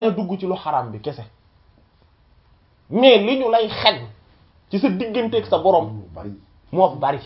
dugg ci lu xaraam bi kese mais li ñu lay xañ ci sa digganteeg sa borom mu bari moo bari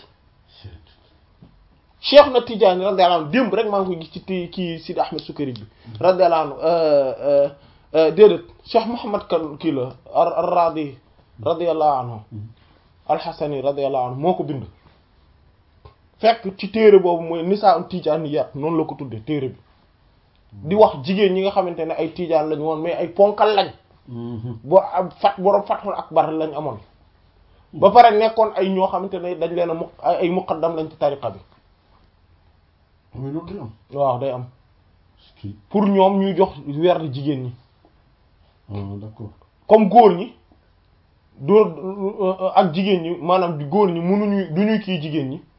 cheikh na Tidiane radiyallahu anhu démb rek maa ngi koy gis ci ti kii Sidi Ahmed Sukari bi radiyallahu anhu déedéet cheikh Mouhamad kan kii la ar-Radi radiyallahu anhu al-Hasani radiyallahu anhu moo ko bind fekk ci téere boobu mooy Nisaa Tijaaniyat noonu la ko tuddee téere bi di wax jigéen ñi nga xamante ne ay tijaan lañ woon mais ay ponkal lañ boo am fat borom fathul akbar lañ amoon ba pare nekkoon ay ñoo xamante ne dañ leen a mu ay muqaddam lañ ci tariqa bi mais loolu day am waaw day am kii pour ñoom ñuy jox weer jigéen ñi ah d'accord comme góor ñi doo ak jigéen ñi maanaam di góor ñi mënuñu du ñuy kii jigéen ñi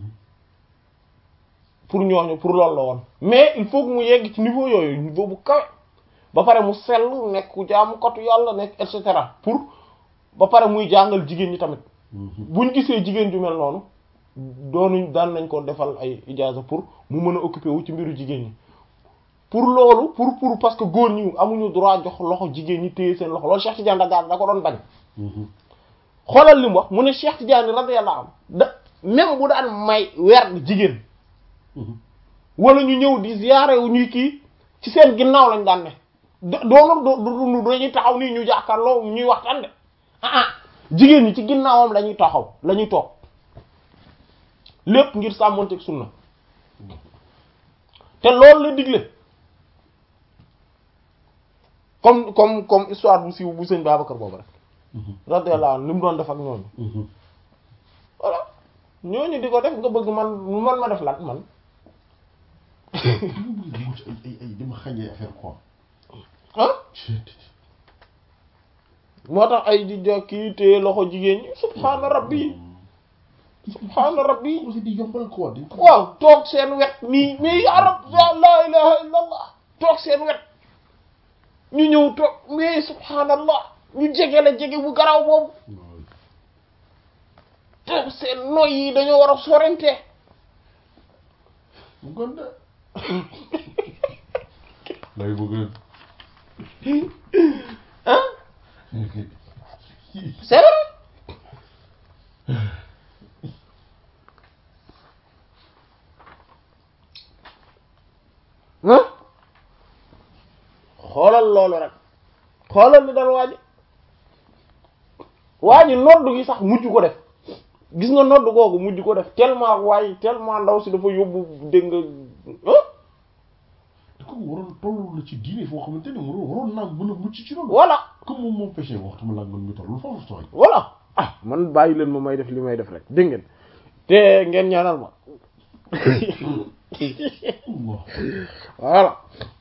pour ñooñu pour loolu la woon mais il faut que mu yegg ci niveau yooyu niveau bu kawe ba pare mu sell nekk ku jaamukatu yàlla nekk et cetera pour ba pare muy jàngal jigéen ñi tamit buñ gisee jigéen ju mel noonu doonuñ daan nañ ko defal ay ijaaza pour mu mën a occuper wu ci mbiru jigéen ñi pour loolu pour pour parce que góor ñi amuñu droit jox loxo jigéen ñi téye seen loxo loolu Cheikh Tidiane da da ko doon bañ xoolal li mu wax mu ne Cheikh Tidiane radiyallahu anhu da même bu daan may weer jigéen wala ñu ñëw di ziyaare wu ñuy kii ci seen ginnaaw lañ daan ne doonu do dañuy taxaw nii ñu jàkkaarloo ñuy waxtaan de ah ah jigéen ñi ci ginnaawam la ñuy taxaw la ñuy toog lépp ngir sàmmonteeg sunna te loolu la digle comme comme comme histoire bu siiw bu sëñ Babacar boobu rek radiyallahu anhu li mu doon def ak ñooñu voilà ñooñu di ko def nga bëgg man man ma def lan man dugg ci ay ay ay dama xañee affaire quoi ah moo tax ay di jokki te loxo jigéen ñi subhaana rabbi subhaana rabbi aussi di yombal quoi di waaw toog seen wet nii mais ya rab ya la ilaha illa allah toog seen wet ñu ñëw toog mais subhaanallah ñu jege la jege bu garaw boobu toog seen noy yi dañoo war a sorente mu gonde lay bëgg ah c'est vrai ah xoolal loolu rek xoolal li dal waaji waaji noddu gi sax mujj ko def gis nga noddu googu mujj ko def tellement waaye tellement ndaw si dafa yóbbu dégg nga ah da ko waroon toll la ci diine foo xamante ne waroon waroon naa mën a mucc ci loolu voilà comme moom moom péché waxtu ma laag man mi toll foofu tooy voilà ah man bàyyi leen ma may def li may def rek dégg ngeen te ngeen ñaanal ma voilà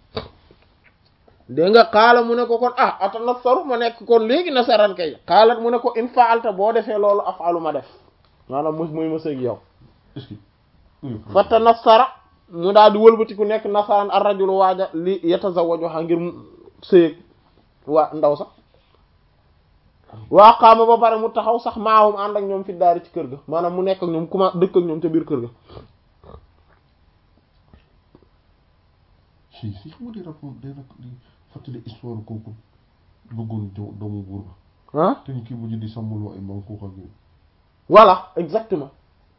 dégg nga xaala mu ne ko kon ah ata nasaru ma nekk kon léegi nasaran kay xaalat mu ne ko in faalta boo defee loolu afalu ma def maanaam mos muy ma sëg yow est-ce que fata nasara mu daal di wëlbatiku nekk nasaraan ar rajulu waaja li yatazawwaju xa ngir sëyëg waa ndaw sax waa xaama ba pare mu taxaw sax maawum ànd ak ñoom fi daari ci kër ga maanaam mu nekk ak ñoom kuma dëkk ak ñoom ca biir kër ga si si xam nga di rapport day rak di fàttali histoire kooku bëggoon do- doomu buur ba ah te ñu kii mujj di sàmmuloo ay mbaam kooku ak yooyu voilà exactement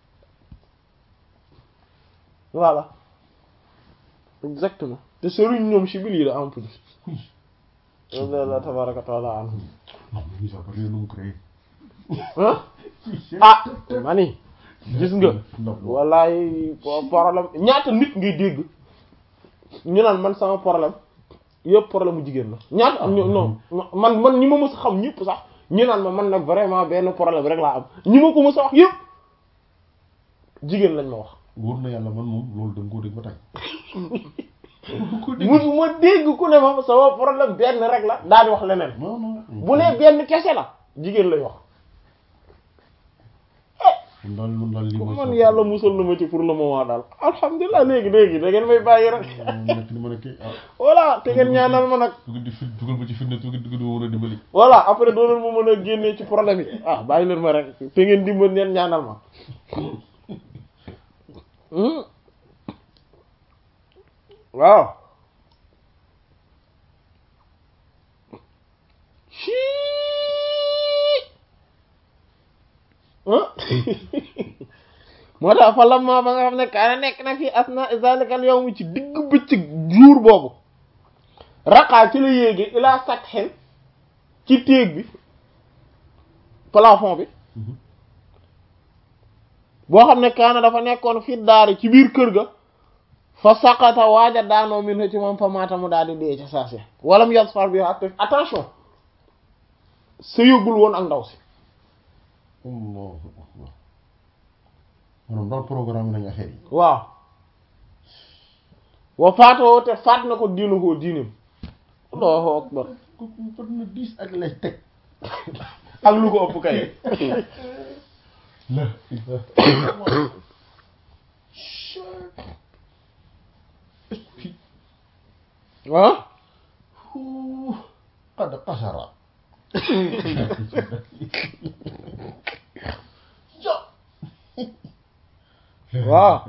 voilà exactement te sëriñ ñoom si biir yi la en plus Allah tabaraka taala anhu non mais ñu sax ba réew nu mu créé ah ah mani gis nga wallaay problème ñaata nit ngay dégg ñu naan man sama problème yëpp problème mu jigéen la ñaata am non man man ñi ma mës a xam ñëpp sax ñu naan ma man nag vraiment benn problème rek laa am ñi ma ko mës a wax yëpp jigéen lañ ma wax wóor na yàlla man moom loolu da nga koo dégg ba tey musu ma dégg ku ne ma sama problème benn rek la daal di wax leneen non non bu ne benn kese la jigéen lay wax man daal man daal lii mooy man yàlla musal na ma ci pour le moment daal alhamdulilah léegi léegi da ngeen may bàyyi rek nekk ni ma nekkee ah voilà te ngeen ñaanal ma nag dugg di fi dugal ma ci fitna tuuti dugg di ma mën a dimbali voilà après doo leen ma mën a génnee ci problème yi ah bàyyi leen ma rek te ngeen dimbal ngeen ñaanal ma Hmm. waaw moo tax fa lamma ba nga xam ne kaana nekk na fii asna zalika al yawm ci digg bëccëg jour boobu raqaa ci la yéegi ilaa sathen ci téeg bi plafond bi boo xam ne kaana dafa nekkoon fi daari ci biir kër ga fa saqata waaja daanoo min ci moom fa maata mu daal di dee ca saase walam yasfar bi attention sa yóbbul woon ak ndaw si allahu akbar maanaam daal programme nañu affaire yi waaw wa faatoo te faat na ko diinu koo diinim allahu akbar kooku fat na dix ak lay teg ak lu ko ëpp kay la ah qad qasara waaw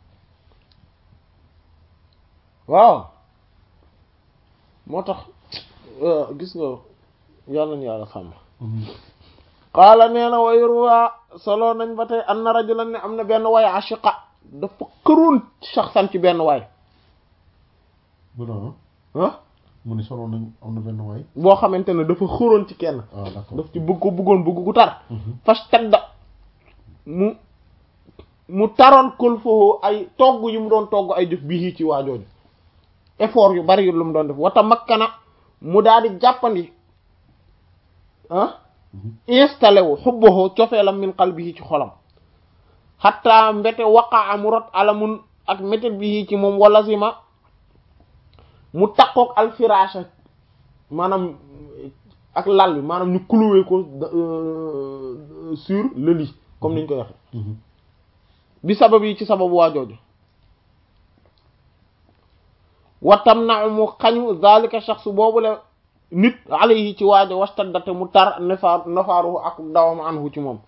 waaw moo tax gis nga yàlla na yàlla sàmm qaala nee na wa yurwa solo nañ ba tey anna rajulan ne am na benn waay ashiqa dafa këroon shaxsan ci benn waay bu noonu ah mu ni solo nañ am na benn waay boo xamante ne dafa xëroon ci kenn ah d'accord daf ci bëgg ko bëggoon bëgg gu tar fas tedda mu mu taroon kul foofu ay togg yu mu doon togg ay jëf bii ci waajooju effort yu bari yu lu mu doon def wata makkana mu daal di jàppandi ah installé wu xubbahu cofeelam min qalbihi ci xolam xatta mbete waqaa mu rot alamun ak métet bi ci moom wala sima mu takkook alfirasha maanaam ak lal bi maanaam ñu cloué ko sur le lit comme niñ koy waxe bi sabab yi ci sababu waajooju watam na mu xañu zalika shakhs boobu la nit alayhi ci waajo wastaddate mu tar nafaar nafaaruhu ak dawam anhu ci moom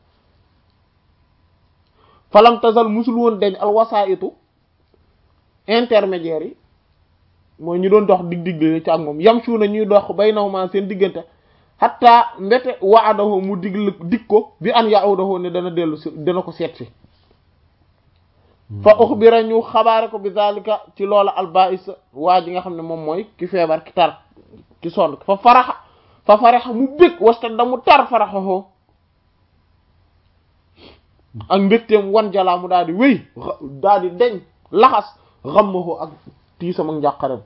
falam tazal musul woon deñ al wasaitu intermédiaires yi mooy ñu doon dox dig dig ci ak moom yam suu na ñuy dox baynahuma seen diggante hatta mbete waadahu mu digl dig ko bi an ya'udahu ne dana dellu si dana ko seet si fa uxbira ñu xabaare ko bi zalika ci loola albais waa ji nga xam ne moom mooy ki feebar ki tar ki sonn fa faraxa fa faraxa mu bég wasta da mu tar faraxaxoo ak mbégteem wan jalaa mu daal di wéy daal di deñ laxas xammahu ak tiisam ak njàqarem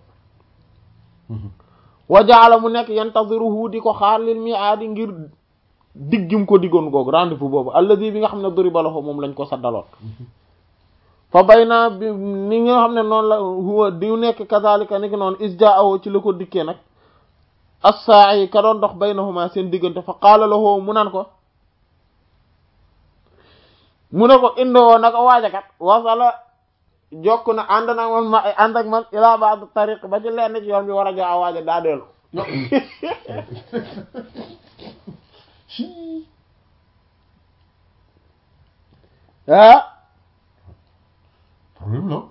wa jaala mu nekk yantaziruhu di ko xaar lil mi'aadi ngir diggim ko diggoon googu rendez-vous boobu alladi bi nga xam ne duriba lahu moom lañ ko saddaloon fa bay naa bi ni nga xam ne noonu la huwa di nekk kazalika ni ki noonu isjaahu ci la ko dikkee nag as-sa'i ka doon dox baynahuma seen diggante fa qaala lahu mu naan ko mu ne ko indoo naka waajakat wasala jokk na ànd nag man ma ànd ak man ila ba'd tariq ba ci lenn ci yoon bi war a jox a waaja daa dellu ah problème la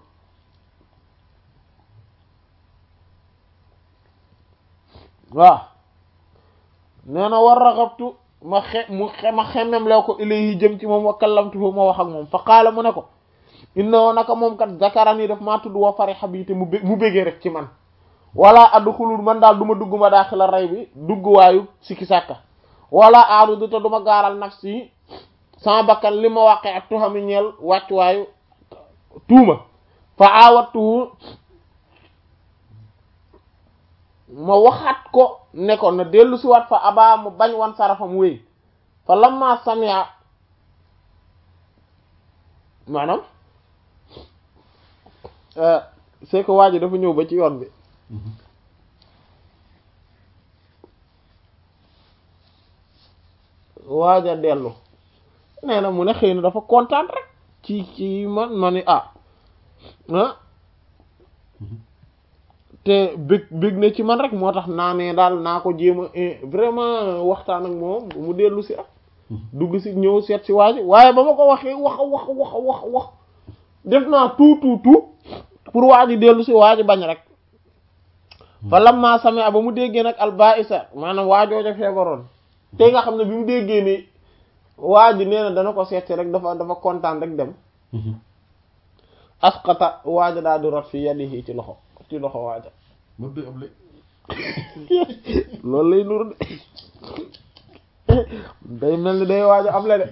waaw nee na war raxabtu ma xe mu xe ma xemmem loo ko ilayhi jëm ci moom wa kallamtuhu ma wax ak moom fa qaala mu ne ko innahu naka moom kat zakarani daf maa tudd wa fariha bi te mu bé mu bégee rek ci man wala adxulul man daal du ma dugg ma daaxila rey bi dugg waayu sikki sàkka wala aarudu te du ma gaaral nafsi sama bakkan li ma waqe ak tuxami ñeel wàcc waayu tuuma fa aawattuhu ma waxaat ko ne ko na dellu si waat fa abaa mu bañ wan sarafa mu wéy fa lamma samia maanaam c'est que waa ji dafa ñëw ba ci yoon bi waaja dellu nee na mu ne xëy na dafa kontaan rek ci ci man ma ni ah ah te bëgg bëgg na ci man rek moo tax naa ne daal naa ko jéem a vraiment waxtaan ak moom mu dellu si rek dugg si ñëw seet si waa ji waaye ba ma ko waxee wax wax wax wax wax def naa tout tout tout pour waa ji dellu si waa ji bañ rek fa lamma same ba mu déggee nag albaisa maanaam waajooja feebaroon te nga xam ne bi mu déggee ni waa ji nee na dana ko seeti rek dafa dafa kontaan rek dem asqata waaja daal di rot fi yadihi ci loxo ci loxo waaja ma doy ab lay loolu lay nur de day mel ni day waaja am la de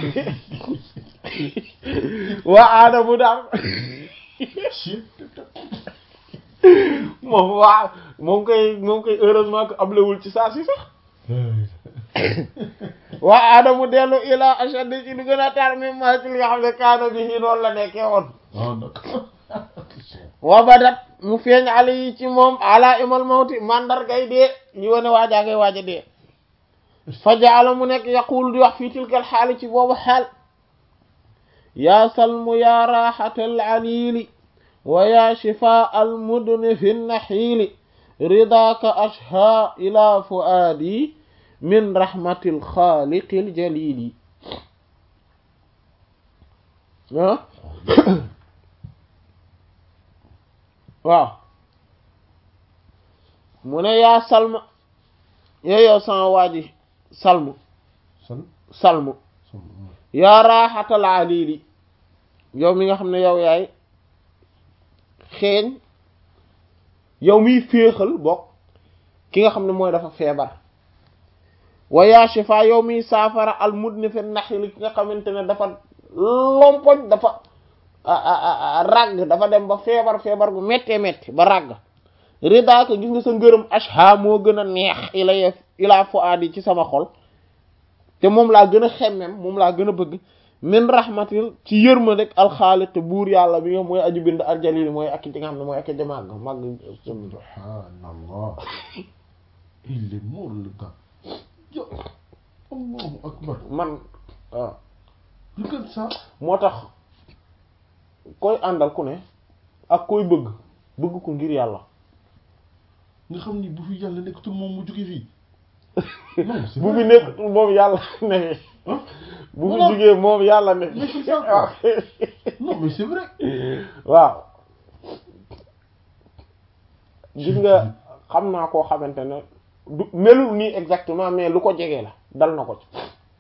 waa aada bu daal moom waaw moom koy moom koy heureusement que ablewul ci saa si sax waa aadamu dellu ila ashad ci lu gën a tar mi ma ci li nga xam ne kaana bi ci noonu la nekkee woon ah d'accord wa badat mu feeñ ala yi ci moom ala imal mawti mandargay dee yi wane waajaa ngay waaja dee fa jaala mu nekk yaqul di wax fii tilkal xaali ci boobu xaal yaa salmu yaa raaxatal alili wa yaa shifaa al mudni fi naxiili ridaaka ashha ila fuaadi min rahmatil xaaliqil jalili ah waaw mu ne yaa salma yow yow sama waaji salmu san salmu san yaa raaxatal alili yow mi nga xam ne yow yaay xeeñ yow miy féexal bokk ki nga xam ne mooy dafa feebar wa yaa shifa yow miy saafara al mudni fi naxili ki nga xamante ne dafa lompoñ dafa ràgg dafa dem ba feebar feebar bu méttee métti ba ràgg ridaaka gis nga sa ngërëm asha moo gën a neex ilay ilaa fuaadi ci sama xol te moom laa gën a xemmem moom laa gën a bëgg min rahmatil ci yërma rek alxaaliq buur yàlla bi nga mooy aju bind aljalili mooy ak ci nga xam ne mooy ak ci màgg màgg subhanallah il est mort le gars yo allahu akbar man waaw regarde ça moo tax koy àndal ku ne ak koy bëgg bëgg ko ngir yàlla nga xam ni bu fi yàlla nekkatul moom mu jóge fii non c'est bu vrai. fi nekk moom yàlla ne Hein? bu fi Voilà. jugee moom yàlla ne Mais c'est ça, quoi. non mais c'est vrai waaw gis nga xam naa koo xamante ne du melul nii exactement mais lu ko jege la dal na ko ci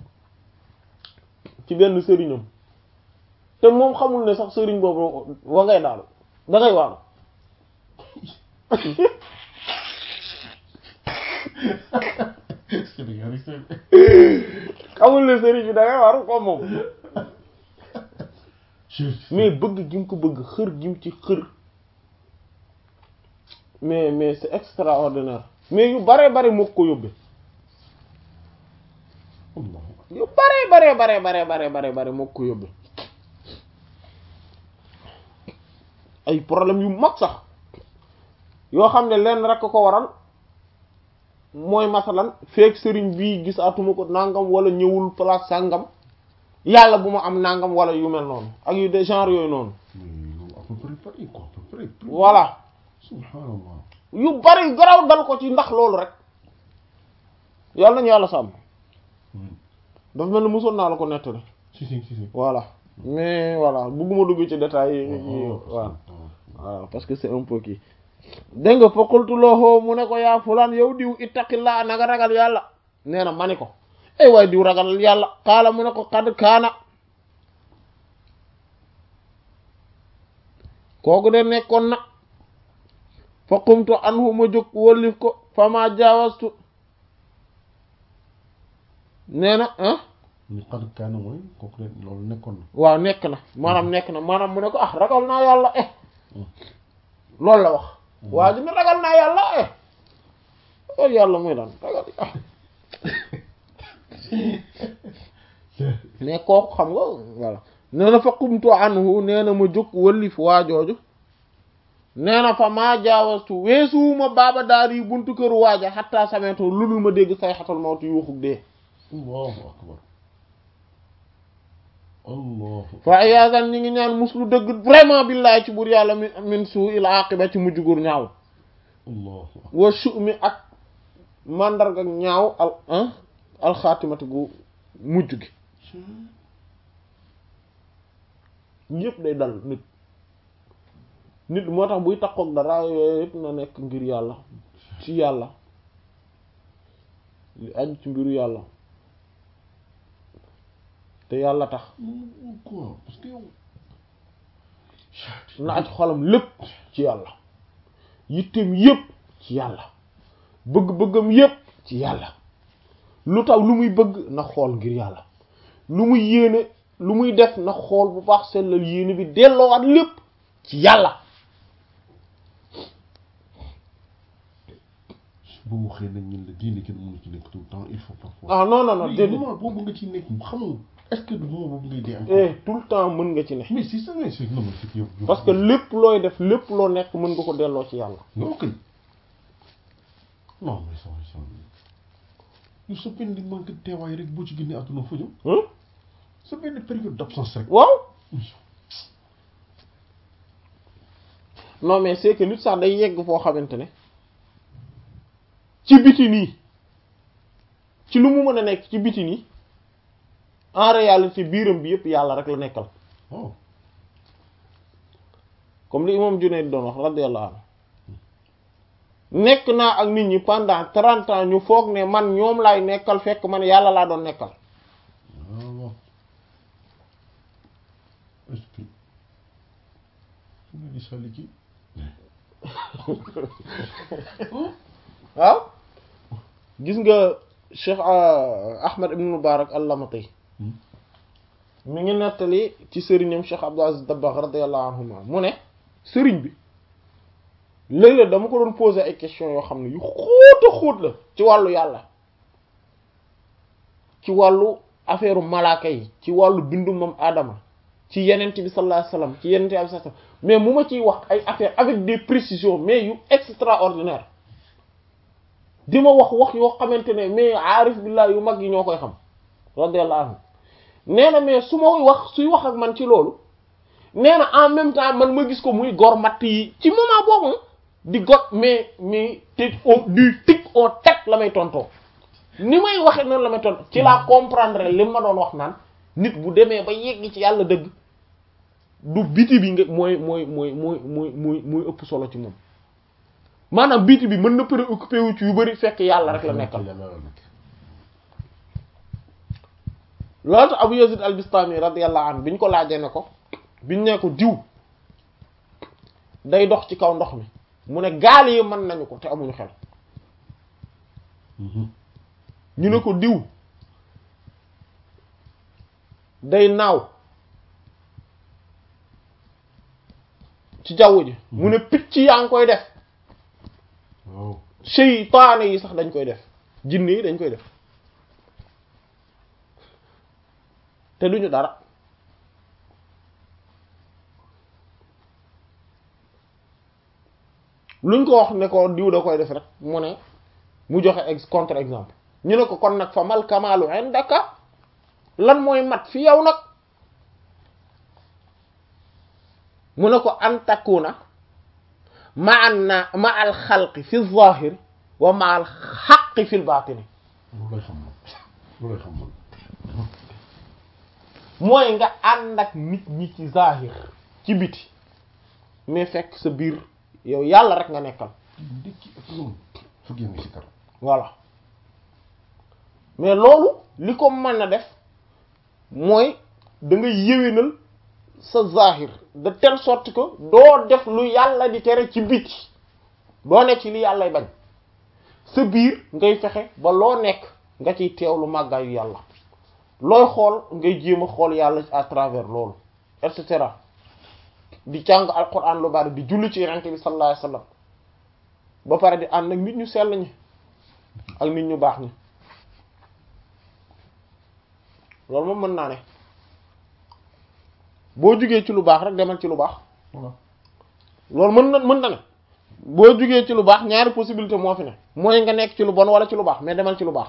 ci benn sëriñam te moom xamul ne sax sëriñ boobu wa ngay daal da ngay waaru Sénégal yi c'est xamul ne sëriñ bi da ngay waaru comme moom je mais bëgg gi mu ko bëgg xër gi mu ci xër mais mais c'est extraordinaire mais yu bare bare moo ko yóbbee Allah yu bare bare bare bare bare bare bare moo ko yóbbee ay problème yu mag sax yoo xam ne lenn rek ko waral mooy masalan feek sëriñ bii gis atuma ko nangam wala ñëwul place sàngam yàlla bu ma am nangam wala yu mel noonu ak yu de genre yooyu noonu mais loolu à peu près pareil quoi à peu près voilà subhanallah yu bari garaw dal ko ci ndax loolu rek yàlla nañu yàlla sàmm Hmm. dafa mel ni mosoon naa la ko nettali si si si si voilà mais voilà bugguma dugg ci détails yi Oh, voilà oh. voilà parce que c'est un peu kii dégg nga fa qultu lahu mu ne ko yaa fulaan yow diw ittaqillaa na nga ragal yàlla nee na ma ni ko ay waay diw ragal yàlla xaala mu ne ko xad kaana kooku de nekkoon na fa qumtu anhu ma jóg wallif ko fa ma jaawastu nee na ah ni xad kaana mooy kooku de loolu nekkoon na waaw nekk na maanaam nekk na maanaam mu ne ko ah ragal naa yàlla eh loolu la wax waa ji ne ragal naa yàlla eh ragal yàlla muy lan ragal ah mais kooku xam nga voilà nee na fa qumtu anhu nee na ma jóg wëllif waa jooju nee na fa maa jaawastu weesuwuma baaba daar yi buntu kër waaja xattaa sameeto lu dul ma dégg say xatal mawtu yuuxug dee allahu akbar allahu fa iyaadan ñi ngi ñaan muslu dëgg vraiment billahi ci buur yàlla min min suu il aqiba ci mujj gur ñaaw allahu akbar wa su'mi ak mandarga ñaaw al ah alxaatimati gu mujj gi yëpp day dal nit nit moo tax buy takkook dara yooyu yëpp na nekk ngir yàlla ci yàlla li aju ci mbiru yàlla te yàlla tax quoi parce que yow na aj xolam lépp ci yàlla yittem yépp ci yàlla bëgg-bëggam yépp ci yàlla lu taw lu muy bëgg na xool ngir yàlla lu muy yéene lu muy def na xool bu baax sellal yéene bi delloowaat lépp ci yàlla boo waxee nag ñun la diine kenn mënu ci nekk tout le temps il faut parfois ah non non non mais déedéet moment boobu nga ci nekk xamoo est-ce que du moment boobu ngay dee encore eh tout le temps mën nga ci ne mais si ça mais c'est non mais c'est que yow yow- parce que lépp looy def lépp loo nekk mën nga ko delloo ci yàlla non kay non mais ça va ça yow sa benn manque de teewaay rek boo ci génnee àdduna fa jëm Hein sa benn période d'absence rek waaw non mais c'est que nit sax day yegg foo xamante ne ci biti nii ci lu mu mën a nekk ci biti nii en réalité biiram bi yëpp yàlla rek la nekkal waaw comme li imam Junayd doon wax radiyallahu anhu nekk naa ak nit ñi pendant trente ans ñu foog ne man ñoom laay nekkal fekk man yàlla laa doon nekkal waaw est-ce que fu nga di sàlli kii waaw gis nga Cheikh ah, Ahmad ibn Mubarak al-Lamati mi ngi nettali ci sëriñam Cheikh Abdou Aziz Dabakh radiyallahu anhuma mu ne sëriñ bi léeg-léeg dama ko doon poser ay questions yoo xam ne yu xóot a xóot la ci wàllu yàlla ci wàllu affaire malaaka yi ci wàllu bindu moom Adama ci yenent bi sallallahu alayhi wasallam ci yenent bi sallallahu alayhi wasallam mais mu ma ciy wax ay affaire avec des précisions mais yu extraordinaire di ma wax wax yoo xamante ne mais aarif billah yu mag yi ñoo koy xam radiyallahu anhu nee na mais su ma wax suy wax ak man ci loolu nee na en même temps man ma gis ko muy gor matt yi ci moment boobu di got mais mais tig au du tig au teg la may tontoo ni may waxe noonu la may tontoo ci laa comprendre li ma doon wax naan nit bu demee ba yegg ci yàlla dëgg du biti bi nga mooy mooy mooy mooy mooy mooy mooy ëpp solo ci moom maanaam biti bi mën na préoccupé wu ci yu bari fekk yàlla rek la nekkal yàlla la nekk loolu tax Abu Yazid al-Bistami radiyallahu anhu bi ñu ko laajee ne ko biñ ne ko diw day dox ci kaw ndox mi mu ne gaal yi mën nañu ko te amuñu xel ñu ne ko diw day naaw ci jaww ji mu ne picc yaa ngi koy def waaw seytaane yi sax dañ koy def jinne yi dañ koy def te duñu dara luñ ko wax ne ko diw da koy def rek mu ne mu joxe ex contre exemple ñu ne ko kon nag fa mal kamaalu indaka lan mooy mat fi yow nag mu ne ko an takuna ma an na ma al xalqi fi zahir wa ma al xaqi fi l batini loolu lay xam man loolu lay xam man mooy nga ànd ak nit ñi ci zahir ci biti mais fekk sa biir yow yàlla rek nga nekkal ndekki ak ñoom fukki ngi si kar voilà mais loolu li ko mën a def mooy da nga yéwénal sa zahir de telle sorte que doo def lu yàlla di tere ci biti doo nekk ci li yàllay bañ sa biir ngay fexe ba loo nekk nga ciy teewlu màggaayu yàlla looy xool ngay jéem a xool yàlla à travers loolu et cetera di jàng alquran lu bari di julli ci yonent bi sallallahu alayhi wasallam ba pare di ànd ak nit ñu sell ñi ak nit ñu baax ñi loolu moom mën naa ne boo jugee ci lu baax rek demal ci lu baax voilà loolu mën na mën na ne boo jugee ci lu baax ñaari possibilité moo fi ne mooy nga nekk ci lu bon wala ci lu baax mais demal ci lu baax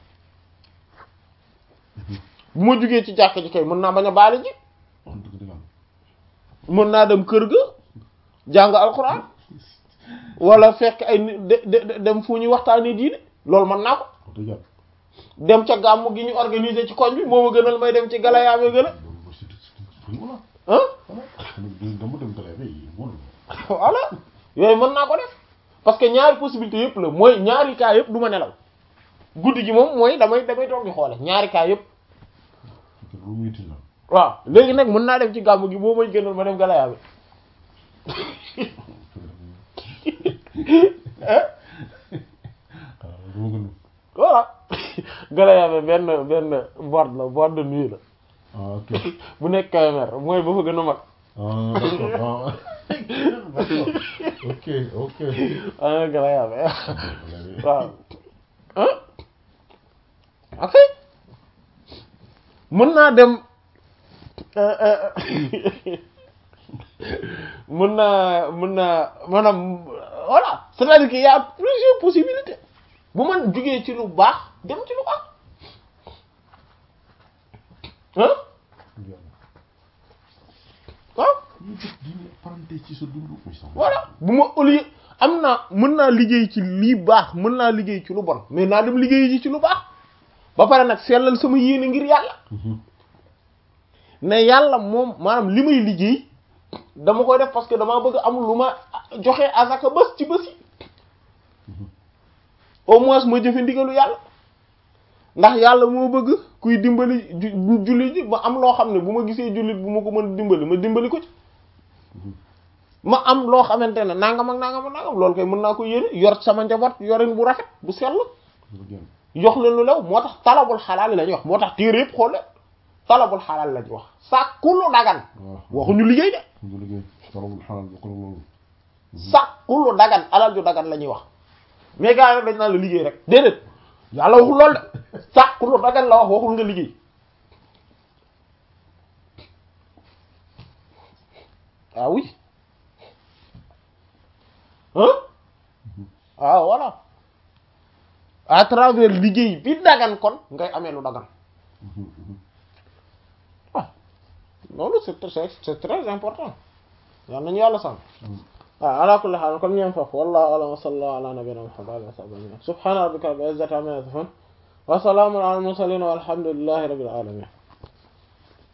bu ma jugee ci jàkk ji kay mën naa bañ a baale ji wax dëgg dëgg am mën naa dem kër ga jàng alxuraan wala fekk ay ni- de de dem fu ñuy waxtaanee diine loolu mën naa ko wax dëgg yàlla dem ca gàmmu gi ñu organiser ci koñ bi moo ma gënal may dem ci galayaame gën a loolu mooy c'est c'est voilà ah voilà dama dem gale bi wóolu voilà yooyu mën naa ko def parce que ñaari possibilité yëpp la mooy ñaari cas yëpp du ma nelaw guddi gi moom mooy damay damay toog di xoole ñaari cas yëpp lu muy tiital waaw léegi nag mën naa dem ci gàmmu gi boo may gënal ma dem Galayaabe waaw dama gën voilà Galayaabe benn benn boîte la boîte de nuit la ah ok bu nekk Kébémer mooy ba fa gën a mag ah d'accord ah d'accord ok ok ah Galayaabe waaw ah ok mën naa dem mën naa mën naa maanaam voilà c'est-à-dire qu'il y a plusieurs possibilités bu man jugee ci lu baax dem ci lu baax ah waaw ñu def diine parenté ci sa dund muy sax voilà bu ma au lieu am naa mën naa liggéey ci lii baax mën naa liggéey ci lu bon mais naa dem liggéey ji ci lu baax ba pare nag sellal sama yéene ngir yàlla ne yàlla moom maanaam li may liggéey dama koy def parce que damaa bëgg am lu ma joxe azaka bés ci bés yi au moins ma jëfe ndigalu yàlla ndax yàlla moo bëgg kuy dimbali ju- jullit ji ma am loo xam ne bu ma gisee jullit bu ma ko mën dimbali ma dimbali ko ci ma am loo xamante ne nangam ak nangam ak nangam loolu koy mën naa ko yéene yor sama njaboot yorin bu rafet bu sell jox leen lu lew moo tax talabul xalaal la ñuy wax moo tax téere yëpp xool leen talabul xalaal la ñuy wax sàkku lu dagan waaw waxuñu liggéey de ñu liggéey talabul xalaal bi ko loolu sàkku lu dagan alal ju dagan la ñuy wax mais gars yi rek dañ naan la liggéey rek déedéet yàlla waxul lool de sàkku lu dagan la wax waxul nga liggéey ah oui hein ah voilà à travers liggéey bi dagan kon ngay amee lu dagan ah loolu c'est très c'est très important yàlla nañu yàlla sàmm waaw ala kulli haal kon ñeem foofu wallahu a'lam wa sallallahu ala nabiyyina muhammad wa sahbihi subhana rabbika rabbil izzati amma yasifun wa salamun ala al mursalin walhamdulillahi rabbil alamin